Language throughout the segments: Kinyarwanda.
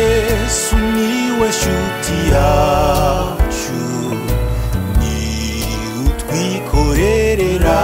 yesu niwe shuti yacu ni utwikorerera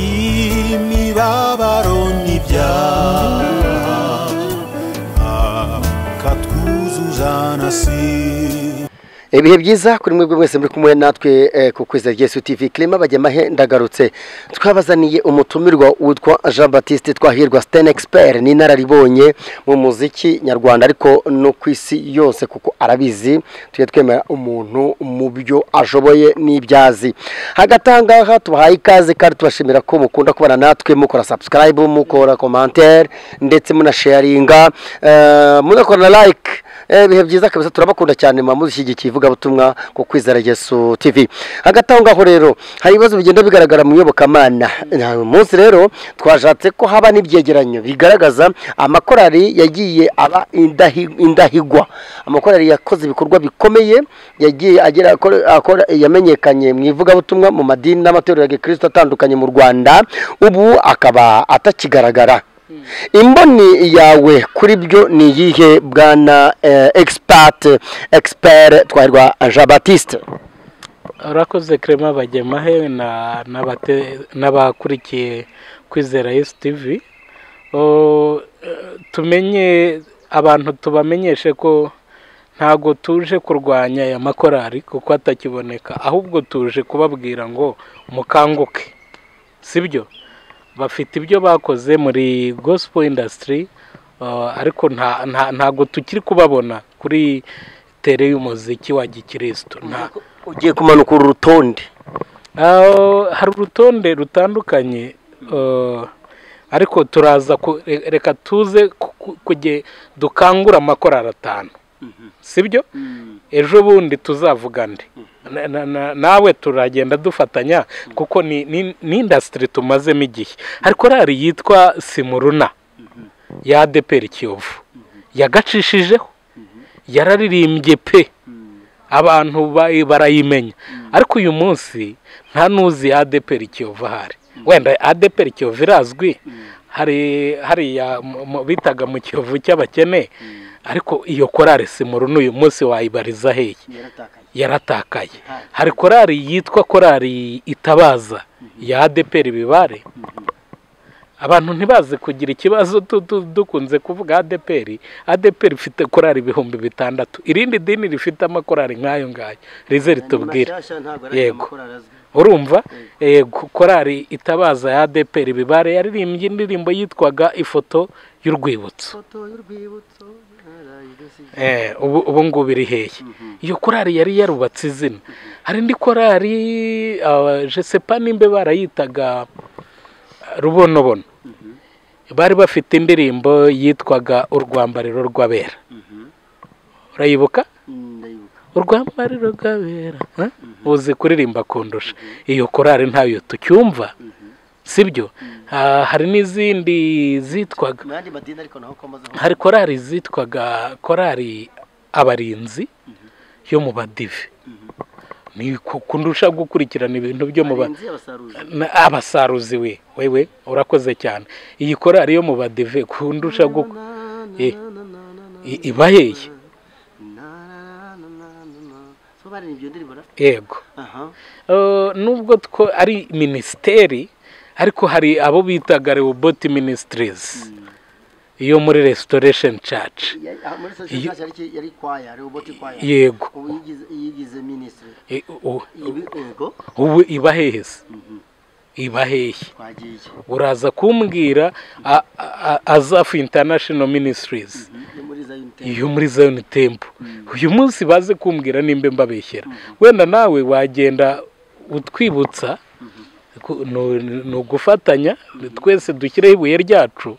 imibabaro n'ibyaha akatwuzuza na si ibihe byiza kuri mwebwe mwese muri kumwe natwe eh, ku kwezi Yesu TV Clement Bajyamahe ndagarutse twabazaniye umutumirwa witwa Jean Baptiste Twahirwa Sten Expert ni nararibonye mu muziki nyarwanda ariko no ku isi yose kuko arabizi tujye twemera umuntu mu byo ashoboye n'ibyazi hagati aha ngaha tubahaye ikaze kandi tubashimira ko mukunda kubana natwe mukora subscribe mukora commentaire ndetse munasharinga eh, munakora na like Eh, ibihe byiza kabisa turabakunda cyane mwamushyigikiye ivugabutumwa ku kwizera Yesu TV hagati aho ngaho rero hari ibibazo bigenda bigaragara mu iyobokamana Na uyu munsi rero twashatse ko haba n'ibyegeranyo bigaragaza amakorari yagiye aba indahi- indahigwa amakorari yakoze ibikorwa bikomeye yagiye agera akora- akora yamenyekanye mu ivugabutumwa mu madini n'amatorero ya gikristo atandukanye mu Rwanda ubu akaba atakigaragara imboni yawe kuri byo ni iyihe bwana egisipati egisiperi twahirwa jean batiste urakoze kerema bajyamahe na- n'abate- n'abakurikiye kwizera yesu tivi O, eh, tumenye abantu tubamenyeshe ko ntabwo tuje kurwanya aya makorari kuko atakiboneka ahubwo tuje kubabwira ngo mukanguke sibyo bafite ibyo bakoze muri gospel industry uh, ariko nta- nta- ntabwo tukiri kubabona kuri tere y'umuziki wa gikirisitu nta ugiye kumanuka uru rutonde Ah, hari urutonde rutandukanye ah, ariko turaza ku- re- reka tuze ku- ku- kujye dukangura amakorari atanu sibyo ejo bundi tuzavuga ndi Na- na- na- nawe turagenda dufatanya kuko ni ni- ni indasitiri tumazemo igihe hari korari yitwa simuruna ya adeperi kiyovu yagacishijeho yararirimbye pe abantu ba- barayimenya ariko uyu munsi nta n'uzi adeperi kiyovu ahari wenda adeperi kiyovu irazwi hari hariya mu- mu- bitaga mu kiyovu cy'abakene ariko iyo korari simuru n'uyu munsi wayibariza hehe yaratakaye hari korari yitwa korari itabaza ya adeperi bibare abantu ntibazi kugira ikibazo tu- tu- dukunze kuvuga adeperi adeperi ifite korari ibihumbi bitandatu irindi dini rifite amakorari nk'ayo ngayo rize ritubwire Yego. urumva eh, ko- korari itabaza ya adeperi bibare yaririmbye indirimbo yitwaga ifoto y'urwibutso Eh, ubu ubu ngubu iri hehe iyo korari yari yarubatse izina hari indi korari ah, je sais pas nimba barayitaga ah, rubonobono bari bafite indirimbo yitwaga urwambariro rw'abera urayibuka urwambariro rw'abera eh? uzi kuririmba kundusha iyo korari ntayo tucyumva sibyo Ah, hari n'izindi zitwaga mu yandi madini ariko naho komaze hari korari zitwaga korari abarinzi yo mu badive ni ku- kundusha gukurikirana ibintu byo mu ba na- abasaruzi we wewe urakoze cyane iyi korari yo mu badive kundusha gu- Eh, i- iba hehe yego Eh, nubwo two ari minisiteri ariko hari abo bitaga rewoboti minisitirizi yo muri resitoresheni caci Iyo- yari kwaya ari uboti kwaya yego ubu yigize- yigize minisitiri Eh, u- ibi ubwo ubu iba hehese iba hehe twagiye uraza kumbwira a- a- a- azafu international ministries yo muri zayini tembo iyo muri zion temple uyu munsi baze kumbwira nimba mbabeshyera wenda nawe wagenda utwibutsa ku- nu- ni ugufatanya twese dushyireho ibuye ryacu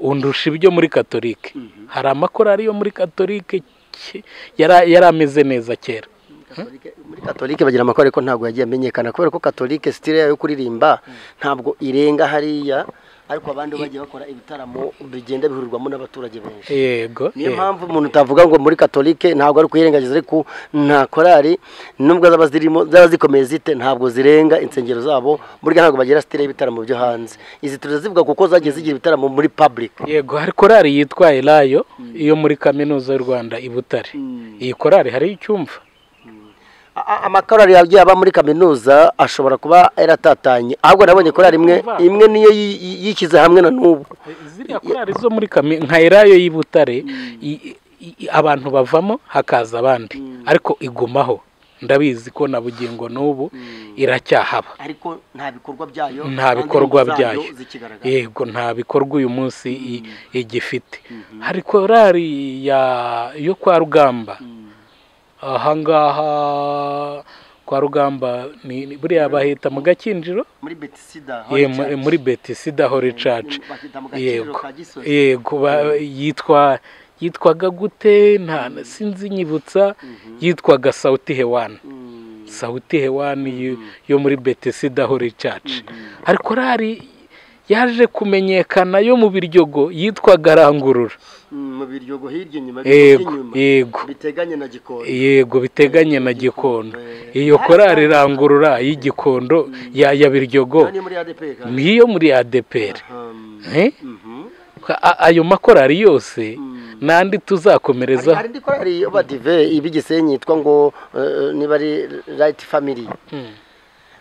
undusha ibyo muri katolike hari amakorari yo muri katolike ke- yara- yari ameze neza kera Katolike- muri katolike bagira amakore ko ntabwo yagiye amenyekana kubera ko katolike sitire yo kuririmba ntabwo irenga hariya ariko abandi bagiye bakora ibitaramo bigenda bihurirwamo n'abaturage benshi yego niyo yego. mpamvu umuntu utavuga ngo muri katolike ntabwo ari kuyirengagiza ariko nta korari nubwo zaba zirimo zaba zikomeye zite ntabwo zirenga insengero zabo burya ntabwo bagira sitire y'ibitaramo byo hanze izi turazivuga kuko zagiye zigira ibitaramo muri public yego hari korari yitwa elayo iyo muri kaminuza y'u rwanda i butare iyi korari hariyo icyumva A- a- amakorari yagiye aba muri kaminuza ashobora kuba yaratatanye ahubwo nabonye korari imwe imwe niyo yi- yi- yishyize hamwe na n'ubu ziriya korari zo muri kami nka elayo y'i butare i- i- i- abantu bavamo hakaza abandi ariko igumaho ndabizi ko na bugingo n'ubu iracyahaba ariko nta bikorwa byayo nta bikorwa byayo zikigaragara yego nta bikorwa uyu munsi i- igifite hari korari ya- yo kwa rugamba ahangaha kwa rugamba ni ni- buriya bahita mu gakinjiro muri betisida Ye, mu- muri betisida horicaci bakita mu gaciro yego ka gisozi yego ba- yitwa yitwaga gute nta sinzi nyibutsa yitwaga sawuti hewani Mm, sawuti hewani yo- yo muri betisida horicaci hari korari yaje kumenyekana yo mu biryogo yitwaga rangurura mm, mu biryogo hirya inyuma yego inyuma yego biteganye na gikoni yego biteganye na gikondo Eh. iyo korari rangurura y'igikondo ya ya biryogo Hano ni muri ADP kandi. niyo muri adeperi Um, mhm. A- ayo makorari yose Mm. n'andi hari hari tuzakomerezaho indi korari yo badive iba igisenyi yitwa ngo eh, niba ari rayiti famiri Mm.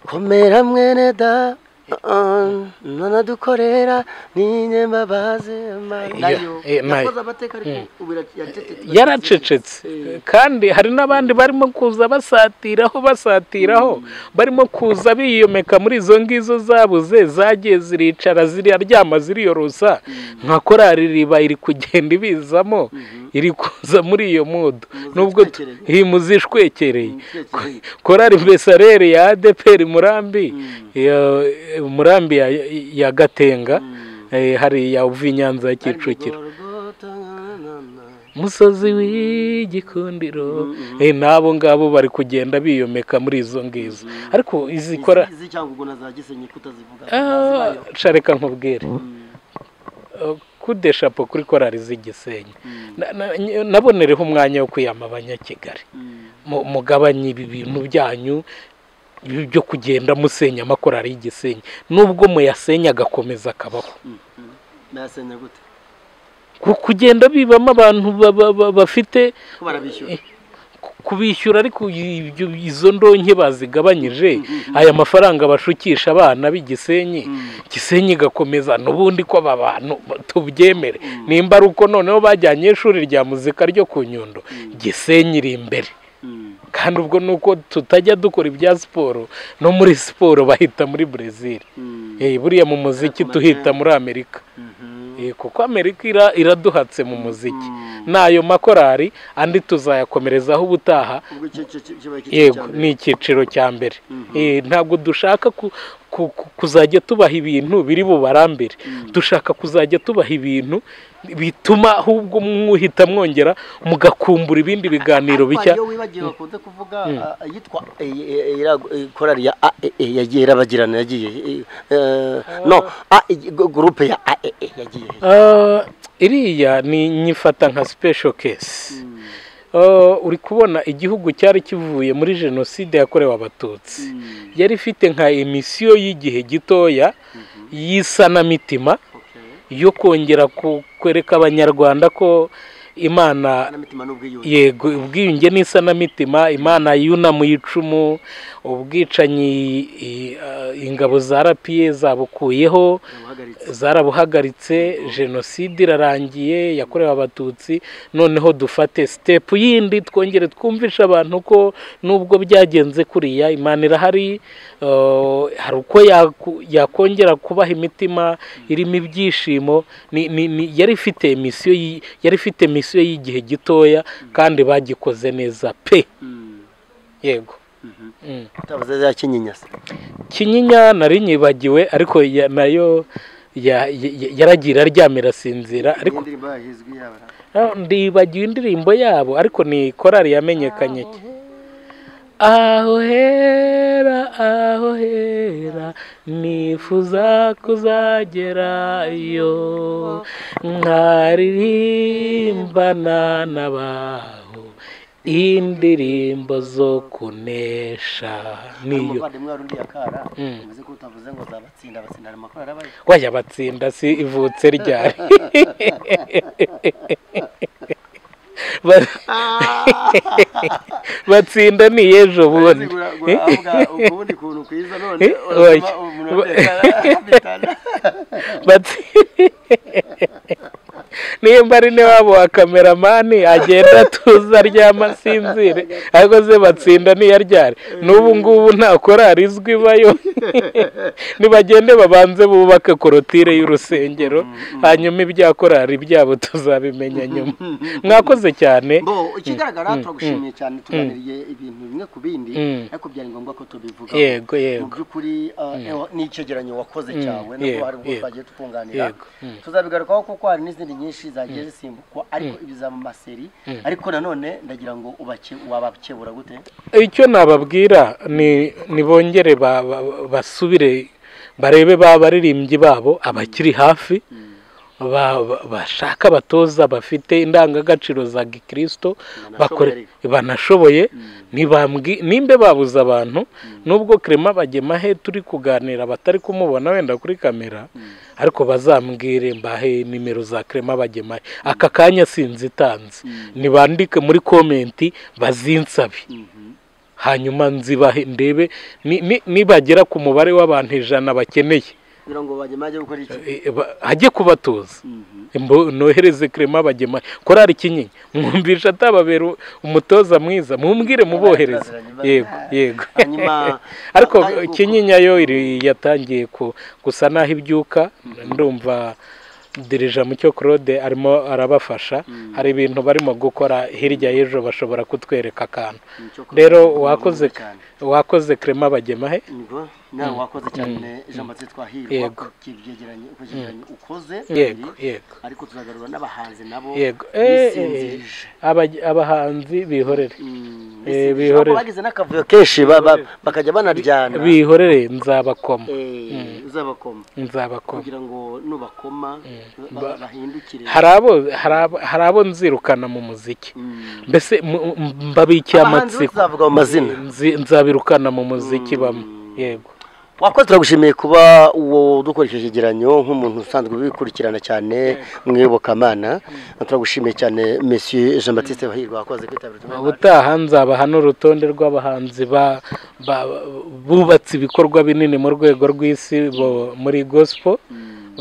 komera mwene da uh, nana dukorera ninyemba bazema nayo eh, nayo. yakoze amateka ariko ubu ira- yacecetse. yaracecetse kandi hari n'abandi barimo kuza basatiraho basatiraho barimo kuza biyomeka muri izo ngizo zabuze zagiye ziricara ziraryama ziriyorosa nka korari riba iri kugenda ibizamo iri kuza muri iyo mudu nubwo tu- zishwekereye. iyi muzishwekereye Muzishwekereye. korari mbesarere ya adeperi murambi iyo- murambi ya, ya gatenga eh, hariya uva i nyanza ya kicukiro Gorogota, na, na, na. musozi w'igikundiro Eh, n'abo ngabo bari kugenda biyomeka muri izo ngizo ariko izi kora Izi- izi cyangwa ubwo na za gisenyi kutazivuga Ah, sha reka nkubwire Eh, kudeshapo kuri korari z'igisenyi Na- na- ny- nabonereho umwanya wo kwiyama abanyakigali Mu- mugabanye ibi bintu byanyu ibi byo kugenda musenya amakorari y'igisenyi nubwo muyasenya agakomeza akabaho nasenya gute Ku- kugenda bibamo abantu ba- ba- ba- bafite ko barabishyura ku- kubishyura ariko ibyo izo ndonke bazigabanyije aya mafaranga bashukisha abana b'igisenyi gisenyi igakomeza n'ubundi ko aba bantu tubyemere nimba ari uko noneho bajyanye ishuri rya muzika ryo ku nyundo gisenyi iri imbere Mm. kandi ubwo ni uko tutajya dukora ibya siporo no muri siporo bahita muri brezil Mm. Eh, buriya mu muziki tuhita muri amerika Eh, kuko amerika ira- iraduhatse mu muziki n'ayo makorari andi tuzayakomerezaho ubutaha ubwo icyo- icyo- icyo kibaye icyiciro yego cya mbere. ni icyiciro cya mbere Eh, ntabwo dushaka ku- ku- ku- kuzajya tubaha ibintu biri bubarambere dushaka kuzajya tubaha ibintu bituma ahubwo mwuhita mwongera mugakumbura ibindi biganiro Ariko bishya hariyo wibagiwe bakunze kuvuga ah, yitwa eh, eh, eh, iriya, eh, korari ya AEE yagiye irabagirana yagiye eh, eh, no AEE gurupe ya AEE yagiye he? Ah, iriya ni nyifata nka special case Ah, uri kubona igihugu cyari kivuye muri jenoside yakorewe abatutsi yari ifite nka emisiyo y'igihe gitoya y'isanamitima Okay. yo kongera ku- kwereka abanyarwanda ko imana Anamitima n'ubwiyunge yego ubwiyunge n'isanamitima imana yunamuye icumu ubwicanyi i- ah, ingabo za rapiye zabukuyeho buhagaritse zarabuhagaritse jenoside irarangiye yakorewe abatutsi noneho dufate sitepu yindi twongere twumvisha abantu ko nubwo byagenze kuriya imana irahari eh, hari uko yaku- yakongera kubaha imitima irimo ibyishimo ni- ni- ni- yari ifite misiyo yari ifite misiyo y'igihe gitoya kandi bagikoze neza pe yego Mm. utavuze za kinyinya se kinyinya nari nyibagiwe ariko ya- nayo ya- ya- yaragiye iraryama irasinzira ariko ariko indirimbo yahizwe yabara ndibagiwe indirimbo yabo ariko ni korari yamenyekanye aho hera aho hera nifuza kuzagerayo nkaririmbana n'abaho indirimbo zo kunesha niyo umuvandimwe wari undi yakara Mm. umeze ko utavuze ngo zabatsinda batsinda ayo makoro yarabaye wajya batsinda si ivutse ryari Ba- batsinda ni ejo bundi ubundi kuntu kwiza none Eh, urasoma oya. umuntu ateka bitana Bati- nimba ari ne wabo wa kameramani agenda atuza aryama asinzire ariko ze batsinda ntiyaryare n'ubu ngubu nta korari izwi ibayo nibagende babanze bubake korotire y'urusengero hanyuma ibya korari byabo tuzabimenya nyuma mwakoze cyane bo ikigaragara turagushimiye cyane tuganiriye ibintu bimwe ku bindi Mm. ariko byari ngombwa ko tubivuga yego mu yego by'ukuri uh, ewa, ni icyegeranyo wakoze Mm, cyawe yego, nubwo hari ubwo yego, twagiye tukunganira yego, mm. tuzabigarukaho kuko hari n'izindi nyinshi zagiye zisimbukwa ariko ibizaba mu maseri ariko nanone ndagira ngo ubake- wabakebura gute icyo nababwira ni ni bongere ba- ba- basubire barebe ba baririmbyi babo abakiri hafi ba- ba- bashaka abatoza bafite indangagaciro za gikristo bakore banashoboye ntibambwi- nimbe babuze abantu nubwo Clement bagemahe turi kuganira batari kumubona wenda kuri kamera ariko bazambwire mbahe nimero za Clement bagemahe aka kanya sinzitanze nibandike muri komenti bazinsabe hanyuma nzibahe ndebe ni- ni- nibagera ku mubare w'abantu ijana bakeneye kugira ngo bajye gukora iki e, ba- hajye kubatoza Mbo- nohereze Clement bagema korari kinyinya mwumvisha atababera u- umutoza mwiza mumbwire mubohereze Baziranye, yego baziranye. yego Hanyuma- ariko kandi kuko- kinyinya yo iri- yatangiye ku- gusa naho ibyuka ndumva dirija mucyo claude arimo arabafasha hari ibintu barimo gukora hirya y'ejo bashobora kutwereka akantu Nicyo koko, rero ni wakoze ngombwa cyane. wakoze Clement bagemahe Nibwo, nawe wakoze cyane jean baptiste twahirwa Yego. ku kibyegeranyo ku cyegeranyo ukoze yego kabiri. yego ariko tuzagarura n'abahanzi nabo yego Eh, eh, bisinzirije abaj- abahanzi bihorere Mm, Eh, bisinzije. bihorere. Ntabwo bagize n'akavuyo kenshi ba- ba- bakajya banaryana bihorere nzabakoma Eh, uzabakoma nzabakoma kugira ngo nubakoma ba- ba- bahindukire hari abo hari abo- hari abo nzirukana mu muziki Mm. mbese mu- m- mbabikiye Abahanzi bo amatsiko tuzavuga mu mazina Nzi- nzabirukana mu muziki bamwe yego wakoze turagushimiye kuba uwo dukora icyo cyegeranyo nk'umuntu usanzwe ubikurikirana cyane mu iyobokamana turagushimiye cyane monsieur jean baptiste bahirwa wakoze kwitabira utumwa ubutaha nzabaha n'urutonde rw'abahanzi ba- ba- bubatse ibikorwa binini mu rwego rw'isi bo- muri gospel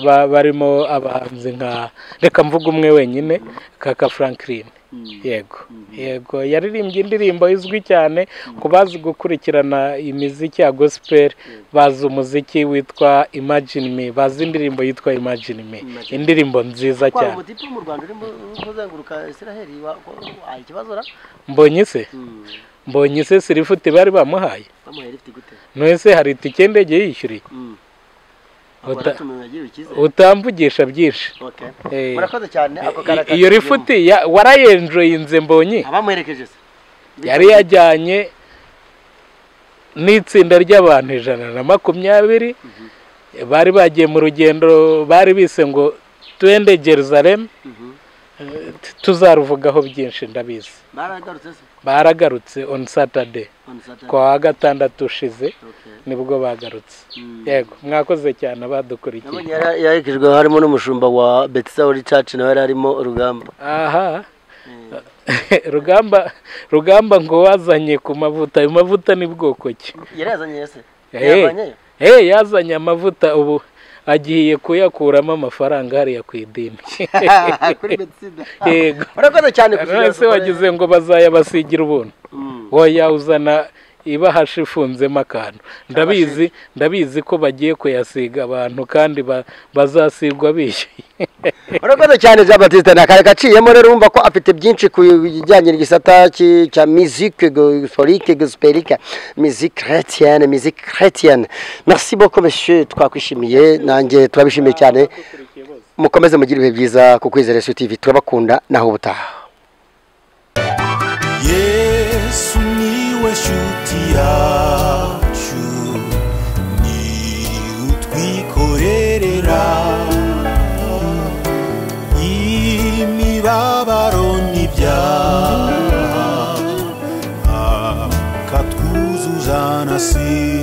Ba- barimo abahanzi nka reka mvuga umwe wenyine kaka franklin yego yego yaririmbye indirimbo izwi cyane ku bazi gukurikirana imiziki ya gospel bazi umuziki witwa imagine me bazi indirimbo yitwa imagine me indirimbo nziza twari cyane umutipe wo mu rwanda urimo kuzenguruka israheli wahaye ikibazo ra mbonye se mbonye se sirifuti bari bamuhaye bamuhaye rifite gute none hari itike y'indege yishyuriye Uta- abatumiwe yagiriwe icyizere utamvugisha byinshi Okay. Eh, murakoze cyane ako I- karakatiyemo. iyo rifuti ya- warayenjoyinze mbonye abamuherekeje se yari yajyanye n'itsinda ry'abantu ijana na makumyabiri bari bagiye mu rugendo bari bise ngo twende Jerusalem Eh, t- tuzaruvugaho byinshi ndabizi baragarutse se baragarutse on Saturday on Saturday. ku wa gatandatu ushize Okay. nibwo bagarutse Mm. yego mwakoze cyane abadukurikiye Nabonye yara- yaherekejwe harimo n'umushumba wa betisauri caci nawe yari arimo urugamba aha rugamba rugamba ngo wazanye ku mavuta ayo mavuta ni bwoko ki yari yazanye se Eh. yavanye Eh, yazanye amavuta ubu agiye kuyakuramo amafaranga hariya ku idini kuri betsida yego urakoze cyane kugira se ngo wagize ngo bazayabasigira ubuntu Mm. woya uzana ibahashi ifunzemo akantu ndabizi ndabizi ko bagiye kuyasiga abantu kandi ba- bazasigwa bishyuye urakoze cyane jean batiste ni akari gaciyemo rero urumva ko afite byinshi ku bijyanye n'igisata ki- cya musique gospelike gospelike musique chrétienne musique chrétienne merci beaucoup monsieur twakwishimiye nanjye turabishimiye cyane mukomeze mugire ibihe byiza ku kwizera Yesu tv turabakunda naho ubutaha yesu niwe shuti inshuti yacu ni utwikorerera imibabaro n'ibyaha akatwuzuza na si